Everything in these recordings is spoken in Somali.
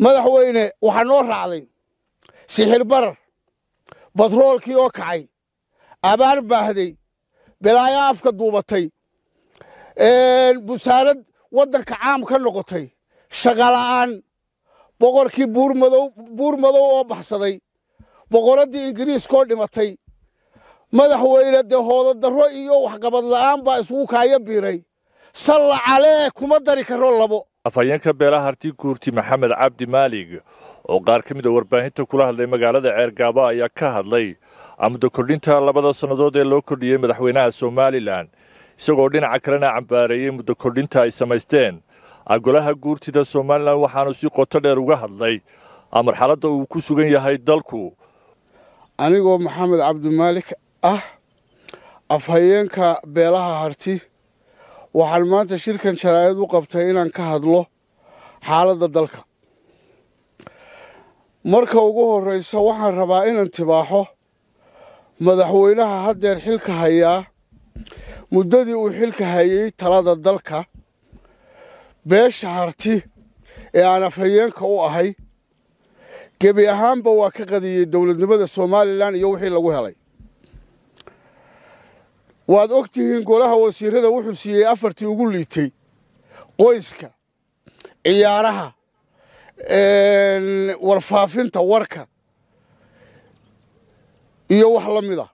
madaxweyne waxaa noo raacday sixir barar batroolkii oo kacay abaar baahday bilaayo afka duubatay busaarad waddanka caam ka noqotay shaqala'aan boqorkii buur madow oo baxsaday boqoraddii ingiriiskaoo dhimatay madaxweyne dee hoodo darro iyo waxqabad la'aan baa isugu kaaya biiray salla calee kuma dari karo labo afhayeenka beelaha harti guurti maxamed cabdi maalig oo qaar ka mid a warbaahinta kula hadlay magaalada ceergaabo ayaa ka hadlay muddo kordhinta labada sannadood ee loo kordhiyey madaxweynaha somalilan isagoo dhinaca kalena cambaareeyey muddo kordhinta ay samaysteen golaha guurtida somalilan waxaanu si qoto dheer uga hadlay marxaladda uu ku sugan yahay dalku anigoo maxamed cabdimaalik ah afhayeenka beelaha harti waxaan maanta shirkan jaraa'id u qabtay inaan ka hadlo xaaladda dalka marka ugu horraysa waxaan rabaa inaan tibaaxo madaxweynaha haddeer xilka hayaa muddadii uu xilka hayey talada dalka beesha harti ee aan afhayeenka u ahay gebi ahaanba waa ka qadiyey dowladnimada somalilan iyo wixii lagu helay waad og tihiin golaha wasiirada wuxuu siiyey afartii ugu liitay qoyska ciyaaraha warfaafinta warka iyo wax la mid a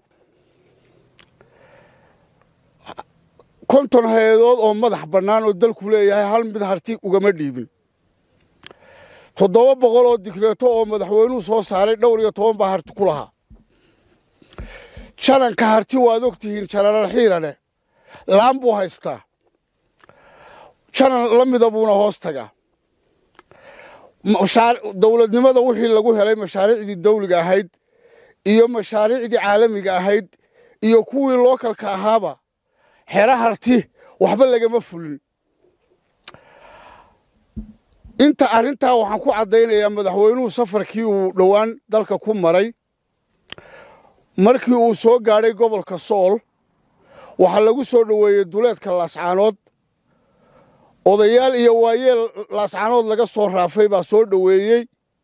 konton hay-adood oo madax bannaan oo dalku leeyahay hal mid harti ugama dhiibin toddoba boqol oo digreeto oo madaxweynuhu soo saaray dhowr iyo toban baa harti ku lahaa jananka harti waad og tihiin janaral xiirane laan buu haystaa janan la mida buuna hoos tagaa dowladnimada wixii lagu helay mashaariicdii dawliga ahayd iyo mashaariicdii caalamiga ahayd iyo kuwii lookalka ahaaba xero harti waxba lagama fulin inta arrintaa waxaan ku caddaynayaa madaxweynuhu safarkii uu dhowaan dalka ku maray markii uu soo gaadhay gobolka sool waxaa lagu soo dhoweeyey duleedka laascaanood odayaal iyo waayeel laascaanood laga soo raafay baa soo dhoweeyey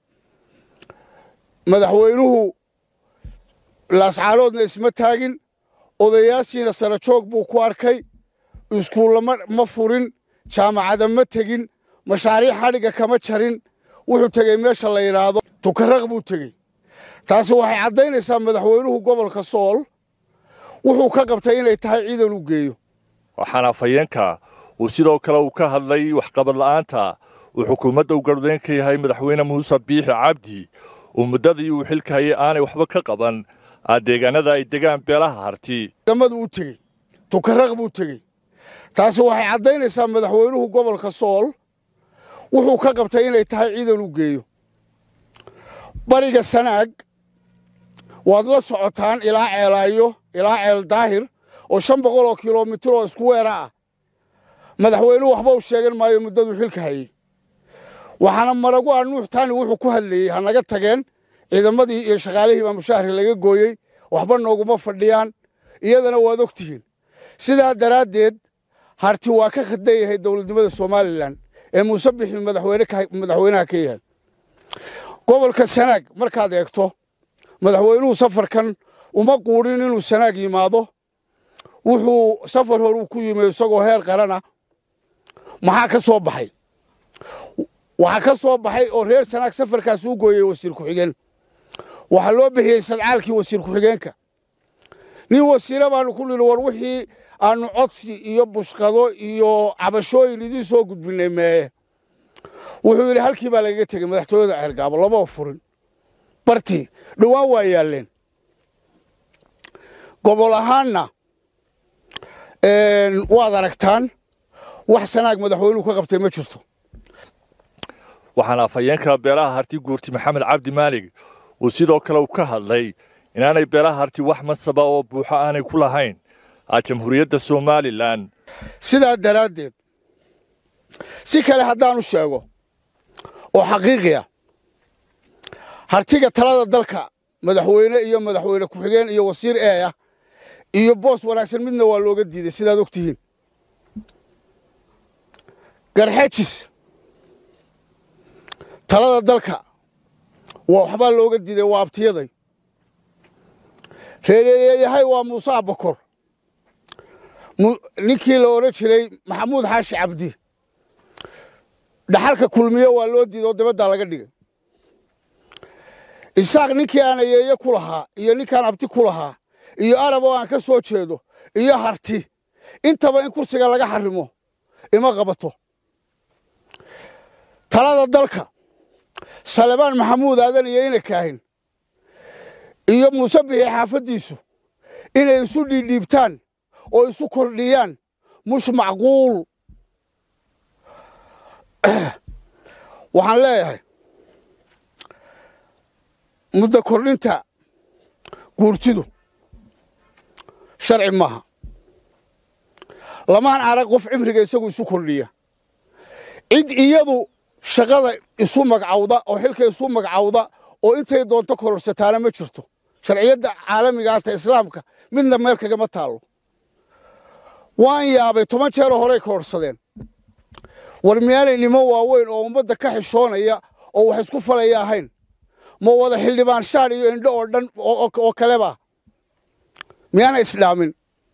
madaxweynuhu laascaanoodna isma taagin odayaashiina sara joog buu ku arkay iskuullama ma furin jaamacada ma tegin mashaariic xadhigga kama jarin wuxuu tegey meesha la yidhaahdo tukaraq buu tegey taasi waxay caddaynaysaa madaxweynuhu gobolka sool wuxuu ka qabtay inay tahay ciidan u geeyo waxaana afhayeenka uu sidoo kale uu ka hadlay waxqabad la'aanta uu xukuumadda u gardayn ka yahay madaxweyne muuse biixi cabdi uu muddadii uu xilka hayay aanay waxba ka qaban deegaanada ay degaan beelaha harti damadu u tegey tukaraq buu tegey taasi waxay caddaynaysaa madaxweynuhu gobolka sool wuxuu ka qabtay inay tahay ciidan u geeyo bariga sanaag waad la socotaan ilaa ceelaayo ilaa ceel daahir oo shan boqol oo kilomitir oo isku weera ah madaxweynuhu waxba u sheegan maayo muddaduu xilka hayey waxaana maragu ah nuux taani wuxuu ku hadlayey ha naga tageen ciidamadii iyo shaqaalihii baa mushahari laga gooyey waxba nooguma fadhiyaan iyadana waad og tihiin sidaa daraaddeed harti waa ka khadan yahay dowladnimada somalilan ee muuse bixi madaxweynaha ka yahay gobolka sanaag markaad eegto madaxweynuhu safarkan uma quudhin inuu sanaag yimaado wuxuu safar horuu ku yimi isagoo heer qarana maxaa ka soo baxay waxaa ka soo baxay oo reer sanaag safarkaas u gooyey wasiir ku-xigeen waxaa loo bixiyey sadcaalkii wasiir ku-xigeenka nin wasiire baanu ku nidhi war wixii aanu codsi iyo bushqado iyo cabashooyin idiin soo gudbinay meeye wuxuu yidhi halkii baa lagaga tegey madaxtooyada ceergaabo labao furin bartii dhowaan waa yaalleen gobol ahaanna waad aragtaan wax sanaag madaxweynuhu ka qabtay ma jirto waxaana afhayeenka beelaha harti guurti maxamed cabdi maalig uu sidoo kale u ka hadlay inaanay beelaha harti wax mansaba oo buuxo aanay ku lahayn jamhuuriyadda somalilan sidaa daraaddeed si kale haddaanu sheego oo xaqiiqi ah hartiga talada dalka madaxweyne iyo madaxweyne ku-xigeen iyo wasiir ee ah iyo boos wanaagsan midna waa looga diiday sidaad og tihiin garxejis talada dalka waa waxbaa looga diiday waa abtiyaday reereeyahay waa muuse abakor ninkii la odhan jiray maxamuud xaashi cabdi dhaxalka kulmiye waa loo diiday oo dabaddaa laga dhigay isaaq ninkii aan ayeeye ku lahaa iyo ninkaan abti ku lahaa iyo arab oo aan ka soo jeedo iyo harti intaba in kursiga laga xarimo ima qabato talada dalka salebaan maxamuud aadan iyo ina kaahin iyo muuse bixi xaafaddiisu inay isu dhiidhiibtaan oo isu kordhiyaan mush macquul waxaan leeyahay muddo kordhinta guurtidu sharci maaha lamaan arag qof cimriga isagu isu kordhiya cid iyadu shaqada isu magcawda oo xilka isu magcawda oo intay doonto kororsataana ma jirto sharciyadda caalamigaata islaamka midna meel kagama taallo waan yaabay toban jeero horey kororsadeen war miyaanay nimo waaweyn oo ummadda ka xishoonaya oo wax isku falaya ahayn ma wada xildhibaan shaar iyo indho oo dhan oo kaleba miyaana isdhaamin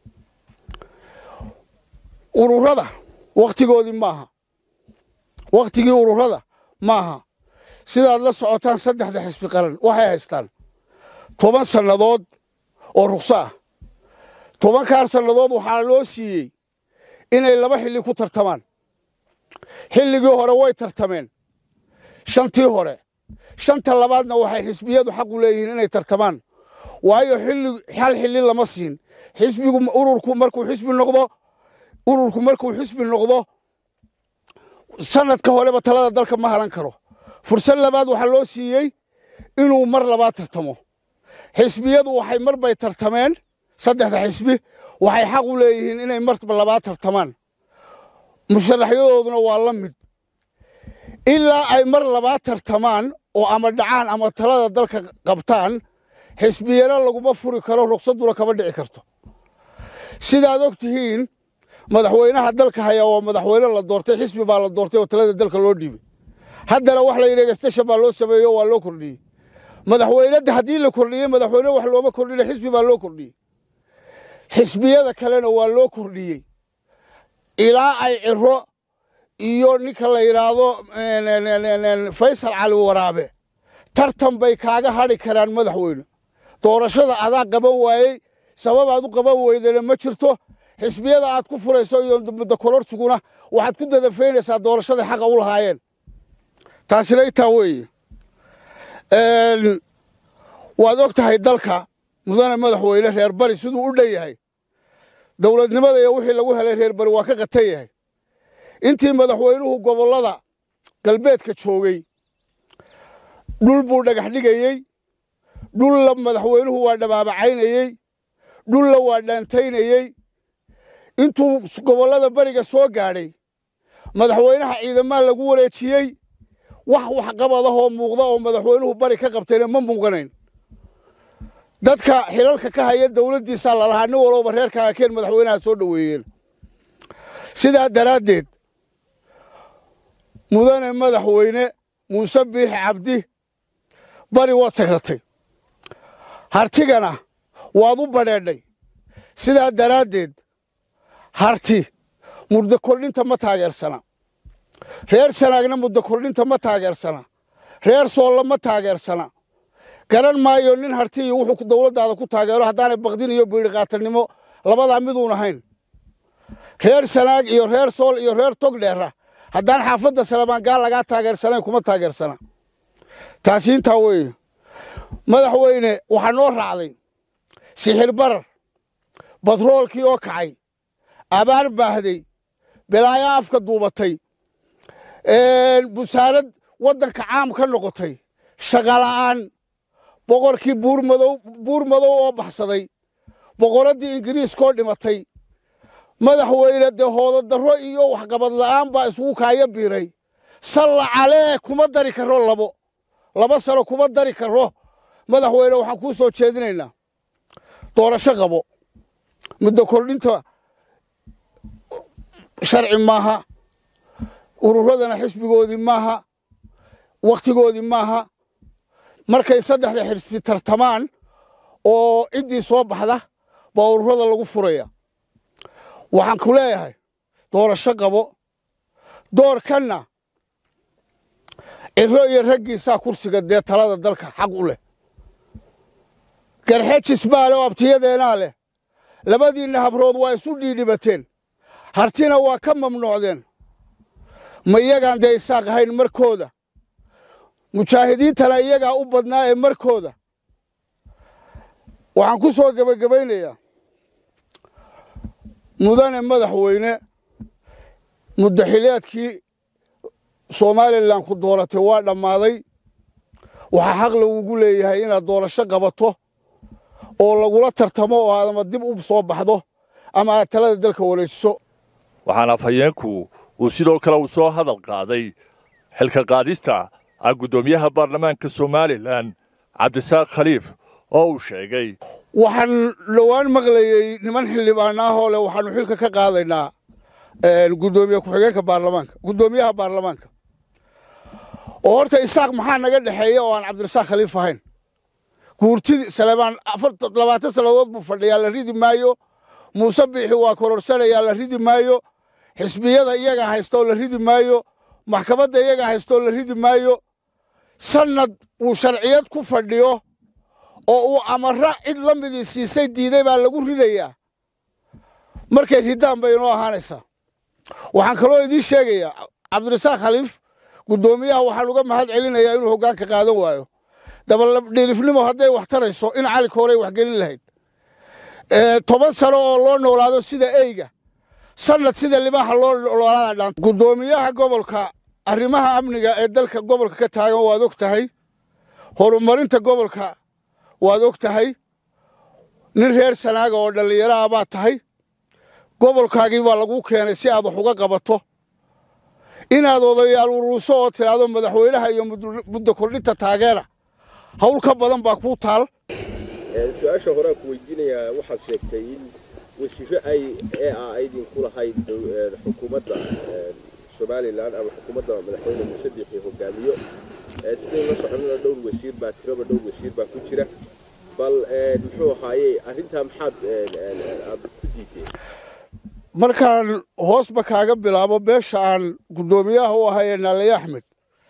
ururada wakhtigoodii maaha wakhtigii ururada maaha sidaad la socotaan saddexda xisbi qaran waxay haystaan toban sannadood oo rukso ah tobankaar sannadood waxaa loo siiyey inay laba xilli ku tartamaan xilligii hore way tartameen shantii hore shanta labaadna waxay xisbiyadu xaqu leeyihiin inay tartamaan waayo hal xilli lama siin xisbigu ururku markuu xisbi noqdo ururku markuu xisbi noqdo sanadka horeba talada dalka ma halan karo fursad labaad waxaa loo siiyey inuu mar labaad tartamo xisbiyadu waxay mar bay tartameen saddexda xisbi waxay xaq u leeyihiin inay mar labaad tartamaan musharaxyadooduna waa la mid ilaa ay mar labaad tartamaan oo ama dhacaan ama talada dalka qabtaan xisbiyana laguma furi karo ruksaduna kama dhici karto sidaad og tihiin madaxweynaha dalka hayaa waa madaxweyne la doortay xisbi baa la doortay oo talada dalka loo dhiibay haddana wax la yidhi egestashan baa loo sameeyo waa loo kordhiyey madaxweynada haddii la kordhiyey madaxweyne wax looma kordhina xisbi baa loo kordhiyey xisbiyada kalena waa loo kordhiyey ilaa ay ciro iyo ninka la yidhaahdo faysal cali waraabe tartan bay kaaga hadhi karaan madaxweyne doorashada adaa qaban waayey sababaad u qaban weydana ma jirto xisbiyada aad ku furayso iyo muddo kororsiguna waxaad ku dadafaynaysaa doorashada xaqa u lahaayeen taasina intaa weeye waad og tahay dalka mudane madaxweyne reer bari siduu u dhan yahay dowladnimada iyo wixii lagu helay reer bari waa ka qatan yahay intii madaxweynuhu gobollada galbeedka joogay dhul buu dhagax dhigayey dhulla madaxweynuhu waa dhabaabacaynayey dhulla waa dhaantaynayey intuu gobollada beriga soo gaadhay madaxweynaha ciidamaa lagu wareejiyey wax waxqabadahoo muuqda oo madaxweynuhu bari ka qabtayna ma muuqanayn dadka xilalka ka haya dowladdiisaa lalahaa nin walooba reerkaaga keen madaxweynaha soo dhoweeyeen sidaa daraaddeed mudane madaxweyne muuse biixi cabdi bari waad sagratay hartigana waad u badheedhay sidaa daraaddeed harti muddo kordhinta ma taageersana reer sanaagna muddo kordhinta ma taageersana reer soolla ma taageersana garan maayo nin harti iyo wuxuu dowladdaada ku taageero haddaanay baqdin iyo biidhi qaatanimo labadaa miduun ahayn reer sanaag iyo reer sool iyo reer togdheera haddaan xaafadda salamaan gaal lagaa taageersanayn kuma taageersana taasi intaa weeye madaxweyne waxaa noo raacday sixir barar batroolkii oo kacay abaar baahday bilaayo afka duubatay busaarad waddanka caam ka noqotay shaqala'aan boqorkii buurmadow buur madow oo baxsaday boqoraddii ingiriiskaoo dhimatay madaxweyne dee hoodo darro iyo waxqabad la'aan baa isugu kaaya biiray salla calee kuma dari karo labo laba sano kuma dari karo madaxweyne waxaan kuu soo jeedinaynaa doorasho qabo muddo kordhinta sharci maaha ururadana xisbigoodii maaha wakhtigoodii maaha markay saddexda xisbi tartamaan oo ciddii soo baxda baa ururada lagu furaya waxaan ku leeyahay doorasho qabo doorkanna ciro iyo raggiisaa kursiga dee talada dalka xaq u leh garxejis baa leh oo abtiyadeenaa leh labadiinna habrood waa isu dhiidhibateen hartina waa ka mamnuucdeen ma iyagaan dee isaaq ahayn markooda mujaahidiintana iyagaa u badnaa ee markooda waxaan ku soo gebagabaynayaa mudane madaxweyne muddaxileedkii somalilan ku dooratay waa dhammaaday waxaa xaq lagugu leeyahay inaad doorasho qabato oo lagula tartamo oo aad ama dib u soo baxdo ama aad talada dalka wareejiso waxaana afhayeenku uu sidoo kale uu soo hadal qaaday xilka qaadista ah guddoomiyaha baarlamaanka somalilan cabdisaaq khaliif oo uu sheegay waxaan dhowaan maqlayey niman xildhibaan ah oo leh waxaanu xilka ka qaadaynaa guddoomiye ku-xigeenka baarlamaanka guddoomiyaha baarlamaanka oo horta isaaq maxaa naga dhexeeya oo aan cabdirasaaq khaliif ahayn guurtidii saleebaan labaatan sannadood buu fadhiyaa la ridi maayo muuse biixi waa kororsanayaa la ridi maayo xisbiyada iyagaa haysta oo la ridi maayo maxkamadda iyagaa haysta oo la ridi maayo sannad uu sharciyad ku fadhiyo oo uu amara cid la midii siisay diiday baa lagu ridayaa markay ridaan bay inoo ahaanaysaa waxaan kaloo idiin sheegayaa cabdirasaaq khaliif guddoomiyaha waxaan uga mahad celinayaa inuu hoggaanka qaadan waayo dabaldhiilifnimo hadday wax tarayso in cali koorey wax gelin lahayd toban sano oo loo noolaado sida eyga sannad sida libaaxa loo noolaada dhaan guddoomiyaha gobolka arrimaha amniga ee dalka gobolka ka taagan waad og tahay horumarinta gobolka waad og tahay nin reer sanaaga oo dhallinyaro ah baad tahay gobolkaagii baa lagu keenay si aad wax uga qabato inaad odayaal uruuso oo tidhaahdo madaxweynaha iyo muddo kordhinta taageera hawl ka badan baa kuu taal su-aasha horeaan ku weydiinayaa waxaad sheegtay in wasiiro ay ee ah idinku lahayd xukuumadda somalilan ama xukuumadda madaxweyne muuse biixi hogaamiyo sidayn la soconana dhowr wasiir baa tiraba dhowr wasiir baa ku jira bal muxuu ahaaye arrintaa maxaad aad ku diideen markaan hoosba kaaga bilaabo beesha aan guddoomiyaha u ahay ee naalaye axmed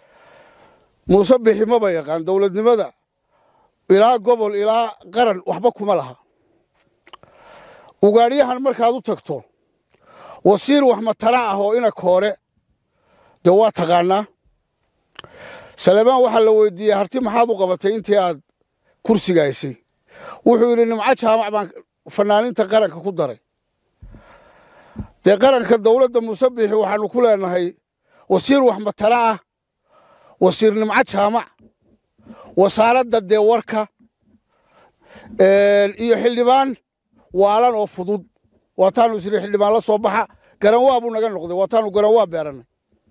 muuse bixi maba yaqaan dowladnimada ilaa gobol ilaa qaran waxba kuma laha ugaadhyahan markaad u tagto wasiir wax matara ah oo ina koore dee waa taqaanaa saleebaan waxaa la weydiiyey harti maxaad u qabatay intii aad kursiga haysay wuxuu yidhi nimco jaamac baan fanaaninta qaranka ku daray dee qaranka dowladda muuse biixi waxaanu ku leenahay wasiir wax matara ah wasiir nimco jaamac wasaaradda dee warka iyo xildhibaan waalan oo fudud waataanu isri xildhibaan la soo baxa garanwaa buu naga noqday waataanu garanwaa beerannay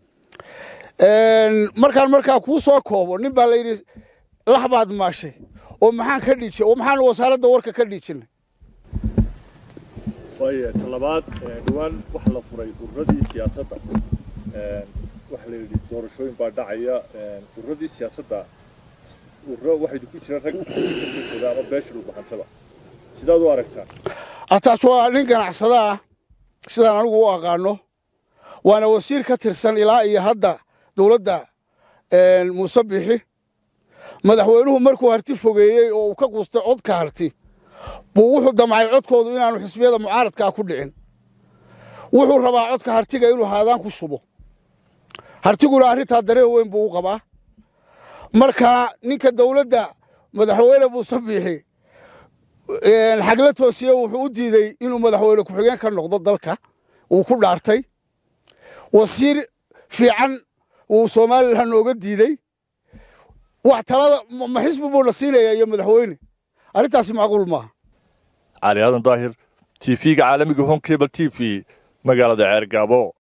markaan markaa kuu soo koobo nin baa la yidhi lax baad maashay oo maxaan ka dhiijin oo maxaanu wasaaradda warka ka dhiijinay waaya talabaad dhowaan waxa la furay ururadii siyaasadda waxa la yidhi doorashooyin baa dhacaya ururadii siyaasadda ururo waxay ku jiraan rag ama beesha dhulbaxantada sidaad u aragtaa ataas waa nin ganacsada ah sidaan anigu u aqaano waana wasiir ka tirsan ilaa iyo hadda dowladda muuse bixi madaxweynuhu markuu harti fogeeyey oo uu ka quustay codka harti buu wuxuu damcay codkoodu inaanu xisbiyada mucaaradkaa ku dhicin wuxuu rabaa codka hartiga inuu haadaan ku shubo hartiguna arrintaa dareen weyn buu u qabaa marka ninka dowladda madaxweyne muuse biixi xagla toosiye wuxuu u diidey inuu madaxweyne ku-xigeen ka noqdo dalka wuu ku dhaartay wasiir fiican wuu somalilan nooga diidey wax talada ma xisbi buuna siinayaa iyo madaxweyne arrintaasi macquul maaha cali aadan daahir t v-ga caalamiga home cable t v magaalada ceergaabo